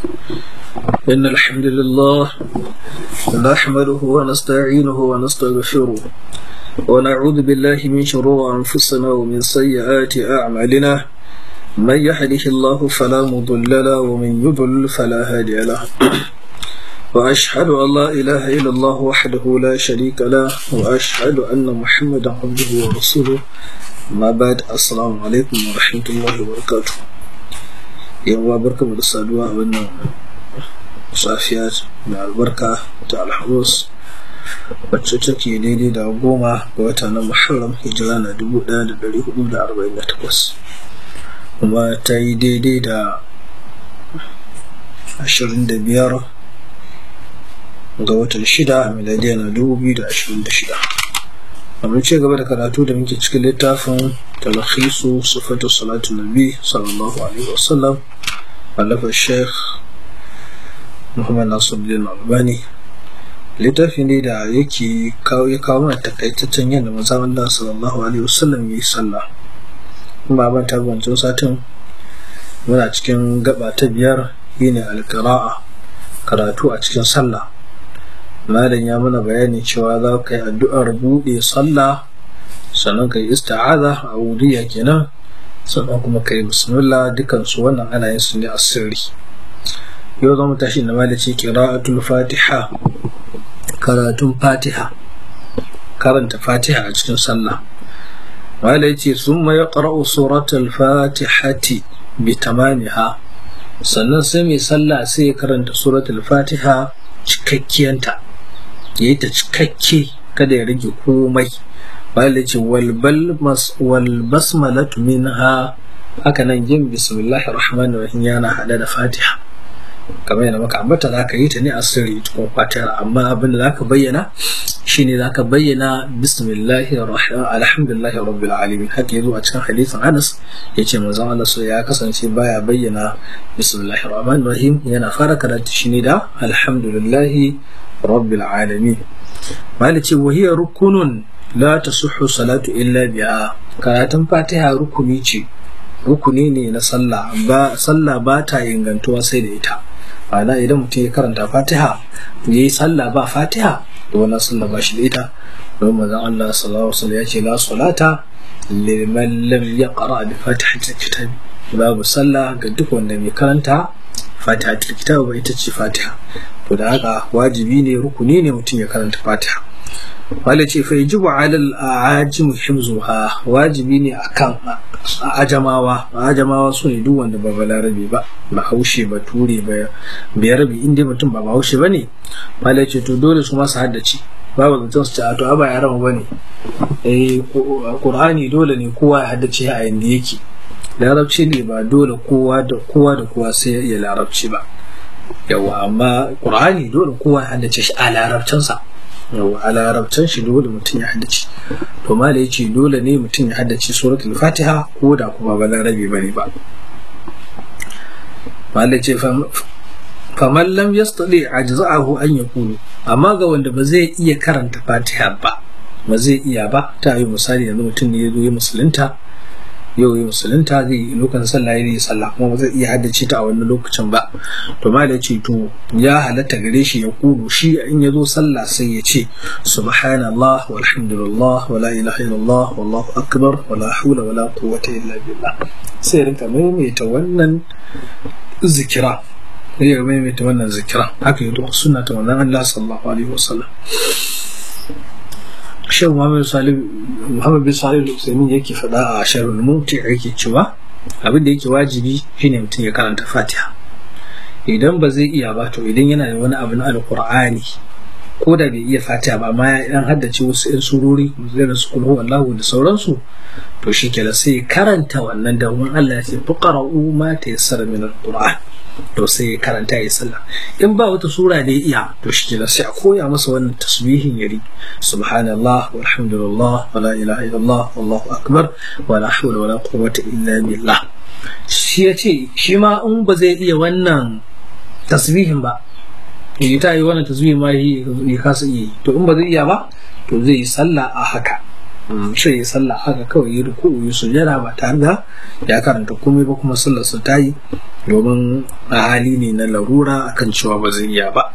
إن الحمد لله نحمده ونستعينه ونستغفره ونعوذ بالله من شرور أنفسنا ومن سيئات أعمالنا من يهده الله فلا مضل له ومن يضلل فلا هادي له وأشهد أن لا إله إلا الله وحده لا شريك له وأشهد أن محمدا عبده ورسوله ما بعد السلام عليكم ورحمة الله وبركاته يوم بركة الصدوة وأن صافيات مع البركة تعالى الحروس wacce take daidai da goma ga wata na muharram hijira na dubu ɗaya da ɗari hudu da arba'in da takwas kuma ta yi daidai da ashirin da biyar ga watan shida miladiya na dubu biyu da ashirin da shida amma ce gaba da karatu da muke cikin littafin talakhisu sifatu salatu nabi sallallahu alaihi wasallam wallafa sheikh muhammad nasiruddin albani littafi ne da yake kawo ya kawo mana takaitaccen yadda manzon Allah sallallahu alaihi wasallam ya yi sallah kuma ban ta wancan satin muna cikin gaba ta biyar shine alqira'a karatu a cikin sallah malam ya mana bayani cewa za ka yi addu'ar buɗe sallah sannan ka yi ista'aza a wudiya kenan sannan kuma ka yi bismillah dukansu wannan ana yin su ne a sirri yau zama tashi na malaci qira'atul fatiha karatun fatiha karanta fatiha a cikin sallah wala yace summa yaqra'u suratul fatihati bi tamamiha sannan sai mai sallah sai ya karanta suratul fatiha cikakkiyanta yayi ta cikakke kada ya rage komai wala yace wal wal basmalatu minha haka nan jin bismillahir rahmanir rahim yana hada da fatiha kamar yadda maka ambata za ka yi ta ne a sirri cikin fatira amma abin da za ka bayyana shine za ka bayyana bismillahi alhamdulillahi rabbil alamin haka yazo a cikin hadisin Anas yace manzon Allah so ya kasance baya bayyana bismillahi rahmanir rahim yana fara karatu shine da alhamdulillahi rabbil alamin malice wa hiya rukunun la tasihhu salatu illa biha karatun fatiha rukuni ce rukuni ne na sallah ba sallah ba ta ingantuwa sai da ita ma'ana idan mutum ya karanta fatiha ya yi sallah ba fatiha da wannan sallah ba shi da ita don manzon Allah sallallahu alaihi wasallam ya ce la salata liman lam yaqra bi fatihatil kitab babu sallah ga duk wanda mai karanta fatihatil kitab ba ita ce fatiha to da haka wajibi ne rukuni ne mutum ya karanta fatiha wale ce fa yajibu ala al-ajim himzuha wajibi ne akan ajamawa ajamawa su ne duk wanda ba balarabe ba ba haushe ba ture ba biyarabe inda mutum ba ba haushe ba ne wale ce to dole su masu haddace babu zancen su ce a to a ba yaran ba ne eh qur'ani dole ne kowa ya haddace a yanda yake larabci ne ba dole kowa da kowa da kowa sai ya larabci ba yawa amma qur'ani dole kowa ya haddace shi a larabcinsa yau a larabcan shi dole mutum ya haddace to ma da yace dole ne mutum ya haddace suratul fatiha ko da kuma ba larabi bane ba ma da yace faman lam yastadi ajza'ahu an yaqulu amma ga wanda ba zai iya karanta fatiha ba ba zai iya ba ta yi misali yanzu mutum ne ya zo ya musulunta yau yi musulunta zai yi lokacin sallah ya yi sallah kuma ba zai iya haddace ta a wannan lokacin ba to ma da ce to ya halatta gare shi ya kudu shi in ya zo sallah sai ya ce subhanallah walhamdulillah wala ilaha illallah wallahu akbar wala hawla wala quwwata illa billah sai rinka maimaita wannan zikira sai ya maimaita wannan zikira haka yi sunna ta wannan Allah sallallahu alaihi wasallam shehu muhammad salim muhammad bin salim al yake faɗa a sharhul mumti yake cewa abin da yake wajibi shine mutum ya karanta fatiha idan ba zai iya ba to idan yana da wani abu na alqur'ani ko da bai iya fatiha ba amma ya dan haddace wasu yan surori da su kulhu wallahu da sauransu to shi kenan sai karanta wannan da wani Allah ya ce fuqara'u ma tayassara min alqur'an to sai ya karanta ya sallah in ba wata sura da ya iya to shi kenan sai a koya masa wannan tasbihin yari subhanallah walhamdulillah wala ilaha illallah wallahu akbar wala hawla wala quwwata illa billah shi ya ce shi ma in ba zai iya wannan tasbihin ba ya ta yi wannan tasbihin ma ya kasa iya to in ba zai iya ba to zai yi sallah a haka sai ya sallah haka kawai yi ruku'u yi sujada ba tare da ya karanta komai ba kuma sallar sa ta yi domin a hali ne na larura akan cewa ba zai iya ba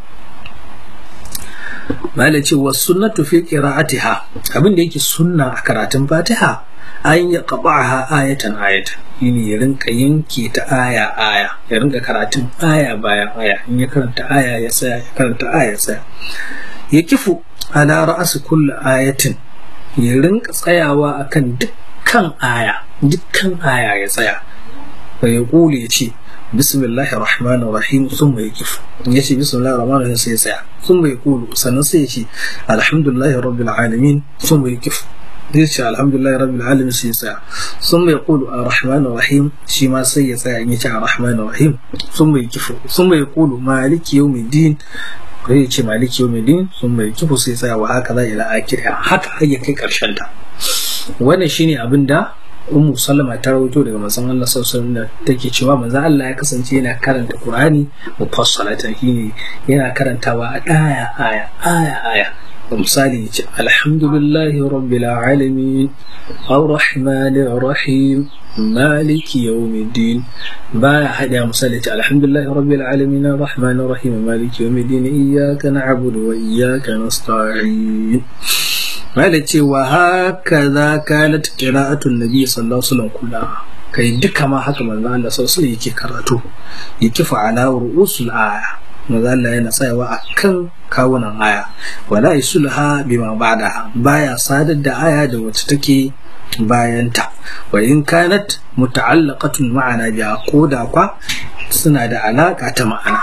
Mala ce wa sunnatu fi qira'atiha abin da yake sunna a karatun Fatiha an ya qaba'aha ayatan ayatan shine ya rinka yanke ta aya aya ya rinka karatun aya bayan aya in ya karanta aya ya tsaya ya karanta aya ya tsaya ya kifu ala ra'asi kulli ayatin ya rinka tsayawa akan dukkan aya dukkan aya ya tsaya fa ya kule ya ce bismillahir rahmanir rahim thumma yakif ya ce bismillahir rahmanir rahim sai ya tsaya thumma yaqulu sannan sai ya ce alhamdulillahi rabbil alamin thumma yakif zai ce alhamdulillahi rabbil alamin sai ya tsaya thumma yaqulu arrahmanir rahim shi ma sai ya tsaya in ya ce arrahmanir rahim thumma yakif thumma yaqulu maliki yawmiddin kai ya ce maliki yawmiddin thumma yakif sai ya tsaya wa haka za ila akhir haka har ya kai karshen ta wannan shine abin da ummu sallama ta rawaito daga manzon Allah sallallahu alaihi wasallam take cewa manzon Allah ya kasance yana karanta Qur'ani mufassalatan shine yana karantawa a aya aya aya aya misali yace alhamdulillahi rabbil alamin arrahmanir rahim maliki yawmiddin baya hada misali yace alhamdulillahi rabbil alamin arrahmanir rahim maliki yawmiddin iyyaka na'budu wa iyyaka nasta'in Mala ce wa haka za ka na qira'atun nabi sallallahu alaihi wasallam kula kai duka ma haka manzo Allah sallallahu alaihi yake karatu yake fa'ala ru'usul aya manzo Allah yana tsayawa akan kawunan aya wala isulha bima ba'daha baya sadar da aya da wacce take bayanta wa in kanat muta'allaqatun ma'ana biya ko da kwa suna da alaka ta ma'ana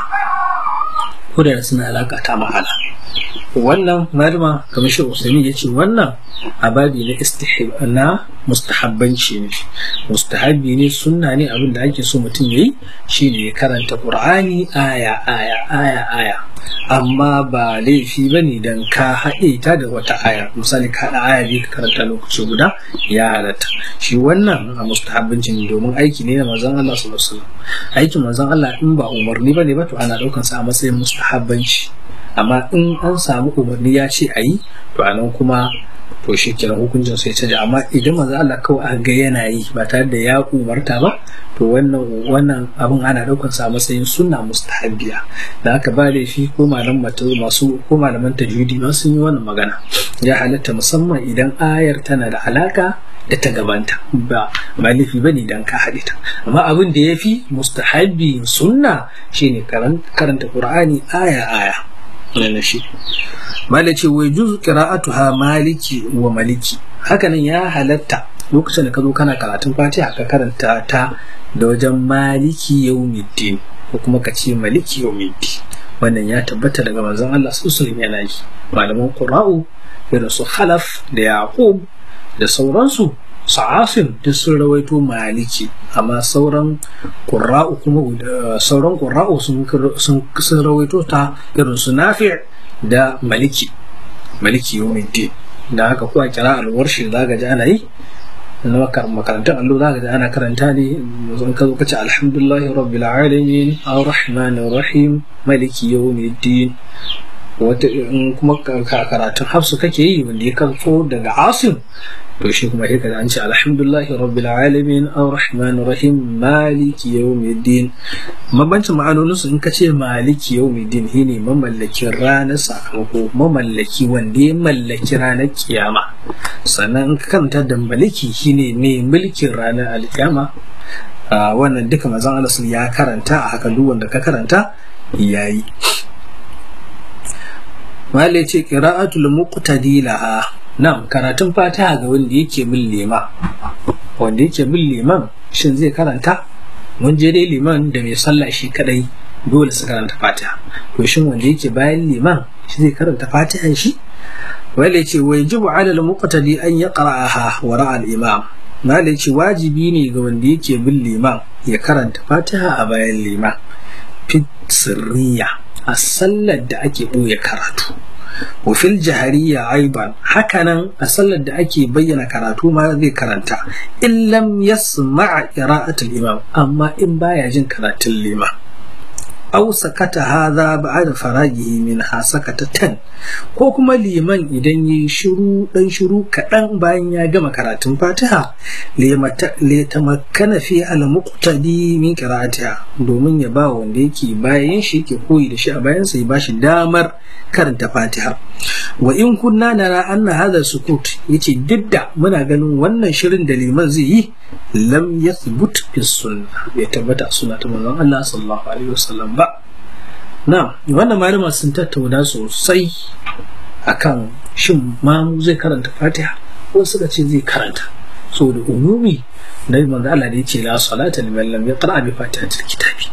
ko da suna alaka ta ma'ana wannan malama kamar shi usami ya ce wannan ababi na istihib na mustahabbanci ne mustahabbi ne sunna ne abin da ake so mutum yayi shine ya karanta qur'ani aya aya aya aya amma ba laifi bane dan ka haɗe ta da wata aya misali ka haɗa aya biyu ka karanta lokaci guda ya halatta shi wannan a mustahabbanci ne domin aiki ne na manzon Allah sallallahu alaihi wasallam aikin manzon Allah in ba umarni bane ba to ana ɗaukan sa a matsayin mustahabbanci amma in an samu umarni ya ce a yi to a nan kuma to shi kenan hukuncin sai canja amma idan manzo Allah kawai aka ga yana yi ba tare da ya umarta ba to wannan wannan abin ana daukar sa matsayin sunna mustahabbiya da haka ba laifi ko malaman masu ko malaman tajwidi ma sun yi wannan magana ya halatta musamman idan ayar tana da alaka da ta gabanta ba ba laifi bane idan ka haɗe ta amma abin da ya fi mustahabbi sunna shine karanta qur'ani aya aya na shi mala ce wai juzu qira'atuha maliki wa maliki hakanan ya halatta lokacin da ka zo kana karatun fatiha ka karanta ta da wajen maliki yawmiddin ko kuma ka ce maliki yawmiddin wannan ya tabbata daga manzon Allah sallallahu yana yi malaman qura'u irin su khalaf da yaqub da sauransu sa'asin duk sun rawaito maliki amma sauran ƙura'u kuma sauran ƙura'u sun rawaito ta irin su nafi da maliki maliki yawmiddin da haka kuwa kira alwarshi za ga ji ana yi na makarantar allo za ka ji ana karanta ne zan ka zo kace alhamdulillahi rabbil alamin arrahmanir rahim maliki yawmiddin wata in kuma karatun hafsu kake yi wanda ya karfo daga asim to shi kuma sai kaza an ce alhamdulillahi rabbil alamin arrahmanir rahim maliki yawmiddin mabancin ma'anonin su in ka ce maliki yawmiddin shine mamallakin ranar sakamako mamallaki wanda ya mallaki ranar kiyama sannan in ka karanta da maliki shine mai mulkin ranar alkiyama wannan duka mazan Allah ya karanta a haka duk wanda ka karanta yayi Mali ce qira'atul muqtadi laha Na'am, karatun fatiha ga wanda yake bin lima. Wanda yake bin liman shin zai karanta? Mun je dai liman da mai sallah shi kadai dole su karanta fatiha. To shin wanda yake bayan liman shi zai karanta fatiha shi? Wale ce wai jibu alal muqtadi an ya qara'aha wa ra'a al-imam. Mali ce wajibi ne ga wanda yake bin liman ya karanta fatiha a bayan liman. Fit sirriya a sallar da ake ɓoye karatu. wafil jahariya aiban hakanan a sallar da ake bayyana karatu ma zai karanta in lam yasma'a qira'atul imam amma in baya jin karatun liman aw sakata hadha ba'da faragihi minha sakatatan ko kuma liman idan yi shiru dan shiru kaɗan bayan ya gama karatun fatiha litamakkana fi al-muqtadi min qira'atiha domin ya ba wanda yake bayan shi ke koyi da shi a bayan sa ya bashi damar karanta fatiha wa in kunna nara anna hadha sukut yace duk da muna ganin wannan shirin da liman zai yi lam yathbut fi sunnah bai tabbata sunna ta manzon Allah sallallahu alaihi wasallam ba na wannan malama sun tattauna sosai akan shin mamu zai karanta fatiha ko suka ce zai karanta so da umumi na manzo Allah da yace la salata liman lam yaqra bi fatihatil kitabi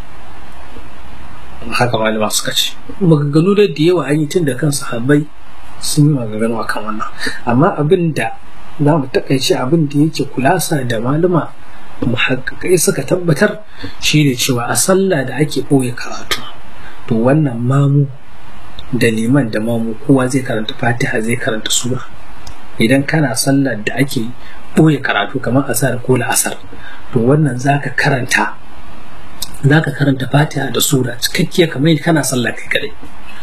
haka malama suka ce maganganu da da yawa an yi tun da kan sahabbai sun yi maganganu akan wannan amma abin da za mu takaice abin da yake kulasa da malama muhakkakai suka tabbatar shi ne cewa a sallah da ake ɓoye karatu to wannan mamu da liman da mamu kowa zai karanta fatiha zai karanta sura idan kana sallar da ake ɓoye karatu kamar asar ko la'asar to wannan zaka karanta zaka karanta fatiha da sura cikakkiya kamar kana sallah kai kadai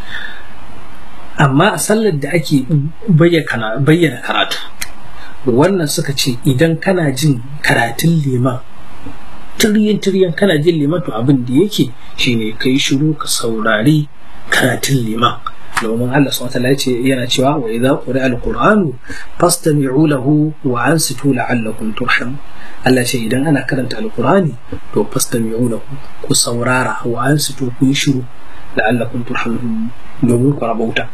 amma a sallar da ake bayyana karatu wannan suka ce idan kana jin karatun liman tiryan tiryan kana jin liman to abin da yake shine kai shiru ka saurari karatun liman domin Allah subhanahu wataala ce yana cewa wa idza quri'a al-qur'anu fastami'u lahu wa ansitu la'allakum turham Allah ce idan ana karanta al-qur'ani to fastami'u lahu ku saurara wa ansitu ku yi shiru la'allakum turhamun domin ku rabauta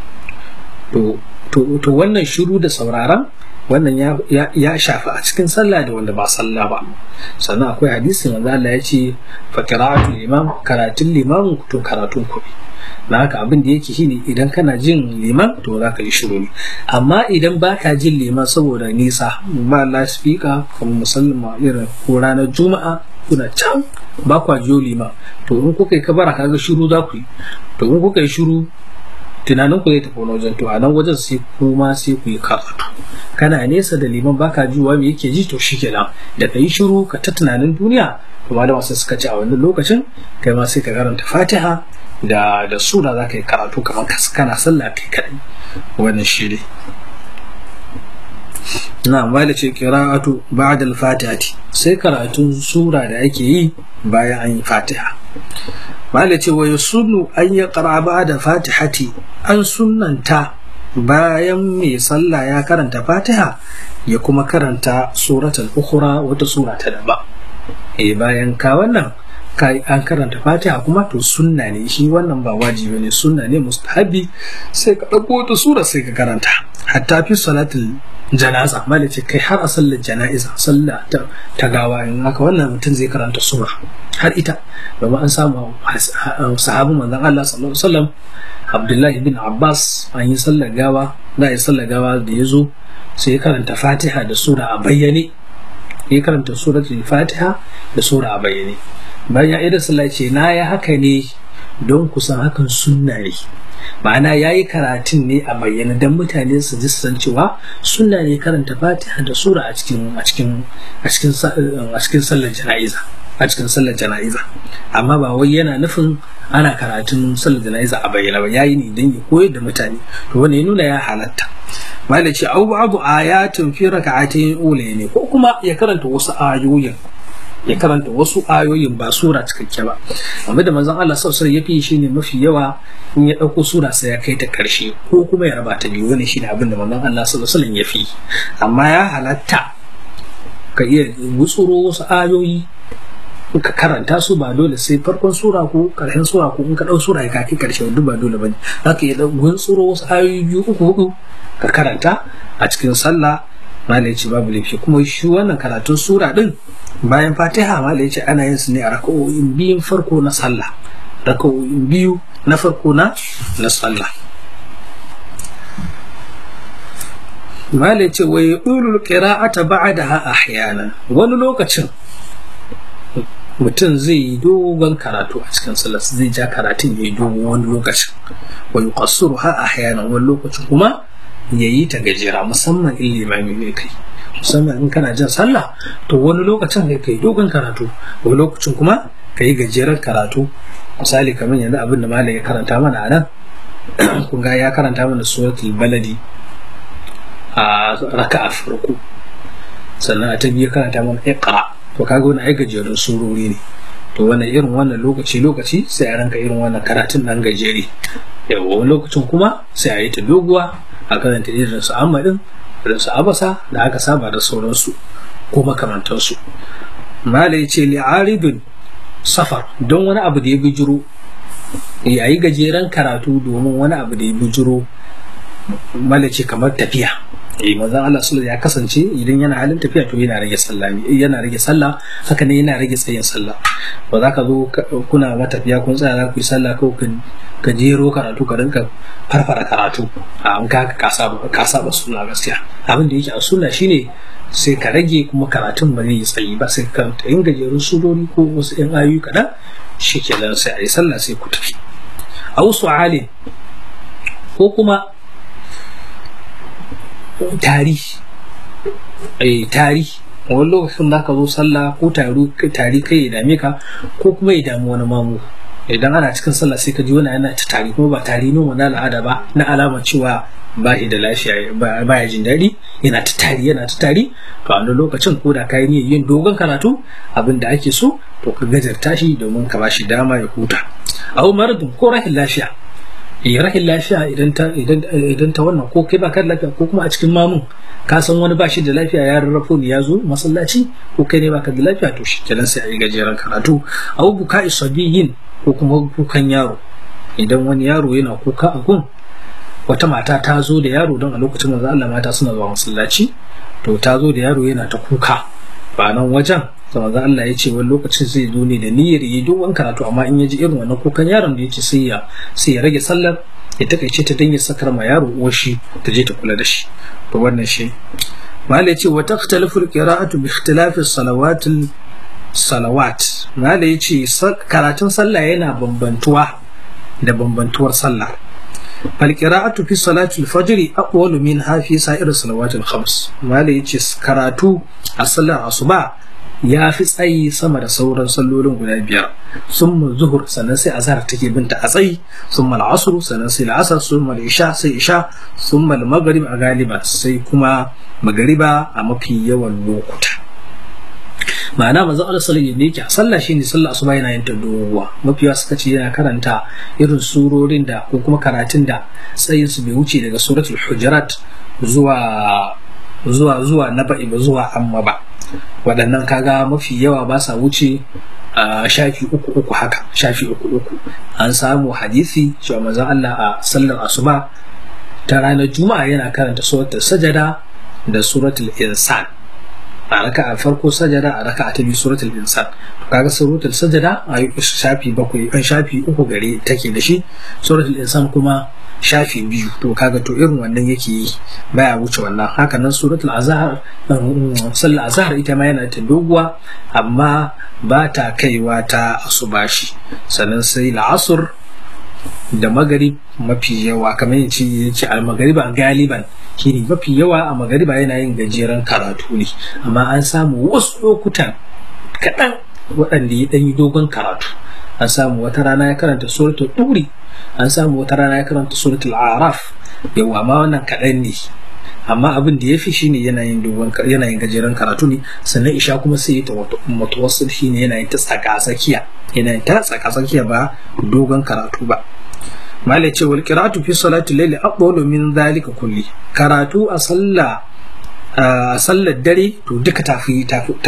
to to wannan shiru da sauraron wannan ya shafi a cikin sallah da wanda ba sallah ba sannan akwai hadisi manzo Allah ya ce fa qira'atul imam karatun liman to karatun ku na haka abin da yake shine idan kana jin liman to za ka yi shiru ne amma idan baka jin liman saboda nisa ba lasfika kamar musamman irin ko ranar juma'a kuna can ba kwa jiyo liman to in kuka yi kabara kaga shiru za ku yi to in kuka yi shiru tunanin ku zai tafi wani wajen to a nan wajen sai kuma sai ku yi karatu kana nesa da liman baka jiwa me yake ji to shi kenan da ka yi shiru ka ta tunanin duniya to malama sai suka ce a wannan lokacin kai ma sai ka karanta fatiha da da sura za ka yi karatu kamar kana sallah kai kadai wannan shi ne na mala ce qira'atu ba'da al-fatihati sai karatun sura da ake yi bayan an yi fatiha mala ce wa yasunnu an ya qara ba'da fatihati an sunnanta bayan mai sallah ya karanta fatiha ya kuma karanta suratul ukhra wata sura ta daba eh bayan ka wannan kai an karanta fatiha kuma to sunna ne shi wannan ba wajibi ne sunna ne mustahabi sai ka dauko wata sura sai ka karanta hatta fi salatul janaza mala ce kai har a sallar jana'iza sallah ta gawa in haka wannan mutum zai karanta sura har ita domin an samu sahabin manzon Allah sallallahu alaihi wasallam Abdullahi bin Abbas an yi sallar gawa za a yi sallar gawa da ya zo sai ya karanta Fatiha da sura a bayyane ya karanta suratul Fatiha da sura a bayyane bayan ya da sallah ce na ya haka ne don kusan hakan sunna ne ma'ana ya yi karatun ne a bayyana don mutane su ji san cewa sunna ne karanta fatiha da sura a cikin a cikin a cikin a cikin sallar jana'iza a cikin sallar jana'iza amma ba wai yana nufin ana karatun sallar jana'iza a bayyana ba yayi ne don ya koyar da mutane to wannan ya nuna ya halatta malai ce abu abu ayatun fi raka'atayn ula ne ko kuma ya karanta wasu ayoyin ya karanta wasu ayoyin ba sura cikakke ba amma da manzon Allah sallallahu alaihi wasallam shine mafi yawa in ya dauko sura sai ya kai ta karshe ko kuma ya raba ta biyu wannan shine abin da manzon Allah sallallahu alaihi wasallam ya fi amma ya halatta ka iya gutsuro wasu ayoyi ka karanta su ba dole sai farkon sura ko karshen sura ko in ka dau sura ka kai karshe duk ba dole bane zaka iya gutsuro wasu ayoyi biyu uku hudu ka karanta a cikin sallah malai ce babu laifi kuma shi wannan karatun sura din bayan fatiha malai ce ana yin su ne a raka'o'in biyun farko na sallah raka'o'in biyu na farko na na sallah malai ce wai ulul qira'ata ba'daha ahyanan wani lokacin mutum zai yi dogon karatu a cikin sallah zai ja karatun ya yi dogon wani lokacin wa yuqassiruha ahyanan wani lokacin kuma ya yi ta gajera musamman in limami ne kai musamman in kana jin sallah to wani lokacin kai kai dogon karatu wani lokacin kuma ka yi gajeren karatu misali kamar yanzu abin da malam ya karanta mana a nan kun ga ya karanta mana suratul baladi a raka'a farko sannan a ta biyu karanta mana iqra to kaga wani ai gajerun surori ne to wannan irin wannan lokaci lokaci sai a ranka irin wannan karatun nan gajere yawa wani lokacin kuma sai a yi ta doguwa a karanta irin su amadin irin su abasa da aka saba da sauransu ko makamantansu mala ya ce li'aridun safar don wani abu da ya bijiro ya yi gajeren karatu domin wani abu da ya bijiro mala ce kamar tafiya eh manzon Allah sallallahu ya kasance idan yana halin tafiya to yana rage sallah yana rage sallah haka ne yana rage tsayin sallah ba za ka zo kuna matafiya kun tsaya za ku yi sallah ko ka jero karatu ka rinka farfara karatu a an ka ka saba ka saba sunna gaskiya abin da yake a sunna shine sai ka rage kuma karatun ba zai yi tsayi ba sai ka yin gajerun surori ko wasu yan ayoyi kaɗan shi kenan sai a yi sallah sai ku tafi a wasu halin ko kuma tari eh tari wani lokacin za ka zo sallah ko taru tari kai ya dame ka ko kuma ya damu wani mamu idan ana cikin sallah sai ka ji wani yana ta tari kuma ba tari ne wani al'ada ba na alama cewa ba shi da lafiya ba ya jin daɗi yana ta tari yana ta tari to a wani lokacin ko da ka yi yin dogon karatu abin da ake so to ka gajarta shi domin ka ba shi dama ya huta a maradin ko rahin lafiya rahin lafiya idan ta idan ta wannan ko kai baka da lafiya ko kuma a cikin mamun ka san wani ba shi da lafiya ya rarrafo ne ya zo masallaci ko kai ne baka da lafiya to shi kenan sai a yi gajeren karatu abu buka isabiyin ko kuma kukan yaro idan wani yaro yana kuka a gun wata mata ta zo da yaro don a lokacin manzo Allah mata suna zuwa masallaci to ta zo da yaro yana ta kuka ba nan wajen da manzo Allah ya ce wani lokacin zai zo ne da niyyar yi dogon karatu amma in ya ji irin wannan kukan yaron da ya ce sai ya sai ya rage sallar ya takaice ta dan ya sakar ma yaro uwar shi ta je ta kula da shi to wannan shi mala ya ce wa takhtalifu alqira'atu bi ikhtilafi salawatil salawat mala ya ce karatun sallah yana bambantuwa da bambantuwar sallah فالقراءة في صلاة الفجر أقوال منها في سائر الصلوات الخمس ما يجي كراتو الصلاة الصبح ya fi tsayi sama da sauran sallolin guda biyar sun zuhur sannan sai azhar take binta a tsayi sun mal asru sannan sai la'asar sun mal isha sai isha sun mal maghrib a galiba sai kuma magariba a mafi yawan lokuta ma'ana manzo Allah sallallahu alaihi wasallam sallah shine sallah asuba yana yin ta doguwa mafiya suka ce yana karanta irin surorin da ko kuma karatun da tsayin su bai wuce daga suratul hujurat zuwa zuwa zuwa naba'i ba zuwa amma ba waɗannan kaga mafi yawa ba sa wuce a shafi uku uku haka shafi uku uku an samu hadisi cewa manzon Allah a sallar asuba ta ranar juma'a yana karanta suratul sajada da suratul insan a raka'a farko sajada a raka'a ta biyu suratul insan to kaga suratul sajada a shafi bakwai an shafi uku gare take da shi suratul insan kuma shafi biyu to kaga to irin wannan yake yi baya wuce wannan haka nan suratul azhar sallar azhar ita ma yana ta doguwa amma ba ta kaiwa ta asubashi sannan sai la'asur da magarib mafi yawa kamar yace yace al magariba galiban shine mafi yawa a magariba yana yin gajeren karatu ne amma an samu wasu lokutan kaɗan waɗanda ya ɗanyi dogon karatu an samu wata rana ya karanta suratul ɗuri an samu wata rana ya karanta suratul araf yawa ma wannan kaɗan ne amma abin da ya fi shine yanayin dogon yanayin gajeren karatu ne sannan isha kuma sai ta mutawassil shine yanayin ta tsaka tsakiya yanayin ta tsaka tsakiya ba dogon karatu ba malai ce wal qira'atu fi salati layli aqwalu min dhalika kulli karatu a sallah a sallar dare to duka tafi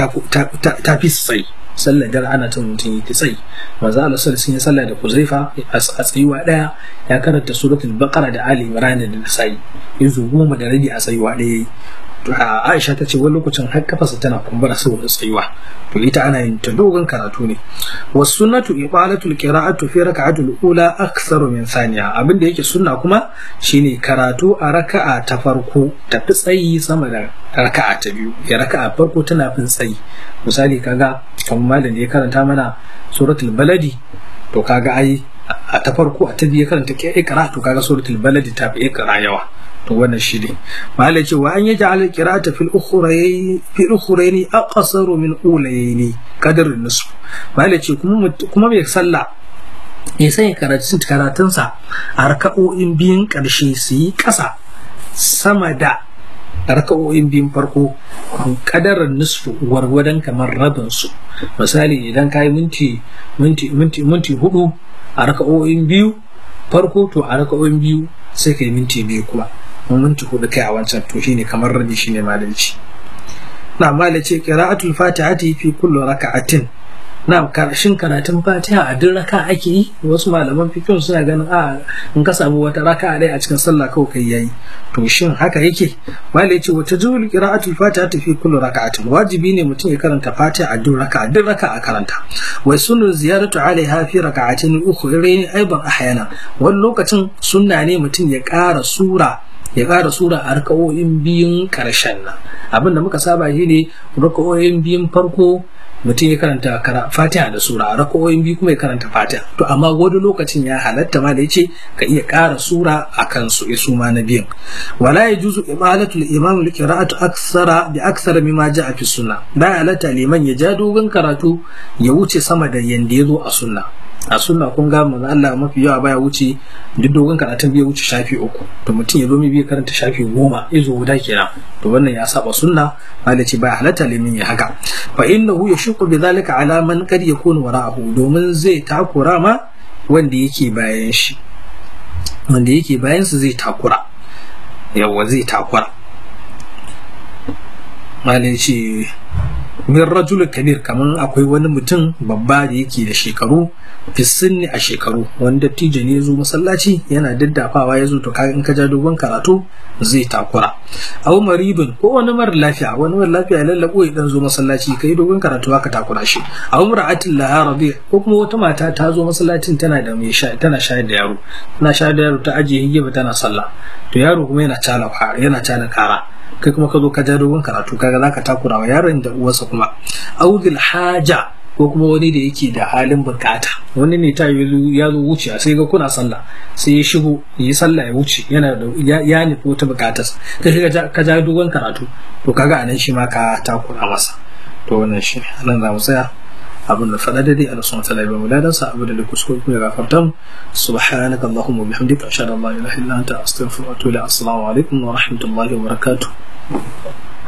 tafi tsayi sallar dare ana ta mutum yi ta tsayi manzo Allah sallallahu alaihi sallah da Kuzaifa a tsayuwa daya ya karanta suratul baqara da ali imran da nasai yanzu goma da rabi a tsayuwa daya Aisha ta ce wani lokacin har kafarsa tana kumbura saboda tsayuwa to ita ana yin ta dogon karatu ne was sunnatu ibalatul qira'atu fi raka'atul ula aktharu min thaniya abin da yake sunna kuma shine karatu a raka'a ta farko ta fi tsayi sama da raka'a ta biyu ya raka'a farko tana fin tsayi misali kaga kamar malam da ya karanta mana suratul baladi to kaga ai a ta farko a ta biyu karanta ke ikra to kaga suratul baladi ta fi ikra yawa to wannan shi ne malai ce wa an yi ja'ala qira'ata fil ukhrayn fil ukhrayn aqsaru min ulayn qadar nisf malai ce kuma kuma mai sallah ya sanya karatun karatunsa a raka'o'in biyun ƙarshe su yi ƙasa sama da raka'o'in biyun farko kadarar nisfu gwargwadon kamar rabin su misali idan ka yi minti minti minti minti hudu a raka'o'in biyu farko to a raka'o'in biyu sai ka yi minti biyu kuma minti hudu kai a wancan to shine kamar rabi shine malalci na malace qira'atul fatihati fi kulli raka'atin na karshen karatun fatiha a duk raka ake yi wasu malaman fikin suna ganin a in ka samu wata raka ɗaya a cikin sallah kawai kai yayi to shin haka yake malai ce wata zuwul qira'atul fatiha ta fi kullu raka'atin wajibi ne mutum ya karanta fatiha a duk raka duk raka a karanta wai sunu ziyaratu alaiha fi raka'atin ukhrayn aiban ahyana wani lokacin sunna ne mutum ya ƙara sura ya ƙara sura a raka'o'in biyun ƙarshen nan abin da muka saba shi ne raka'o'in biyun farko mutum ya karanta fatiha da sura a raka'o'in biyu kuma ya karanta fatiha to amma wani lokacin ya halatta ma da ya ce ka iya ƙara sura a kan su isu ma na biyan wala ya juzu ibalatul imam li qira'atu aksara bi aksara mimma ja'a fi sunna da halatta liman ya ja dogon karatu ya wuce sama da yanda ya zo a sunna a sunna kun ga manzo Allah mafi yawa baya wuce duk dogon karatun bai wuce shafi uku to mutum ya zo mai bai karanta shafi goma izo guda kenan to wannan ya saba sunna malaci baya halatta limin ya haka fa innahu yashqu bi dhalika ala man qad yakunu wara'ahu domin zai takura ma wanda yake bayan shi wanda yake bayan su zai takura yawa zai takura malaci min rajul kabir kamar akwai wani mutum babba da yake da shekaru fisinni a shekaru wani dattijo ne ya zo masallaci yana daddafawa ya zo to kaga in ka ja dogon karatu zai takura aw maribin ko wani mara lafiya wani mara lafiya lallabo ya dan zo masallaci kai dogon karatu haka takura shi aw mar'atin laha rabi ko kuma wata mata ta zo masallacin tana da mai sha tana shayar da yaro tana shayar da yaro ta ajiye hijaba tana sallah to yaro kuma yana cala yana cala kara kai kuma ka zo ka ja dogon karatu kaga zaka takura wa yaron da uwarsa kuma audil haja ko kuma wani da yake da halin bukata wani ne ta ya zo wuce sai ga kuna sallah sai ya shigo yi sallah ya wuce yana da ya nufi wata bukatar kai ka ja dogon karatu to kaga anan shi ma ka takura masa to wannan shi nan za mu tsaya abin da faɗa daidai Allah subhanahu wa ta'ala ya bamu ladan sa abin da kuskure kuma ya gafarta mu subhanaka allahumma wa bihamdika ashhadu an la ilaha illa anta astaghfiruka wa atubu ilaik assalamu alaikum wa rahmatullahi wa barakatuh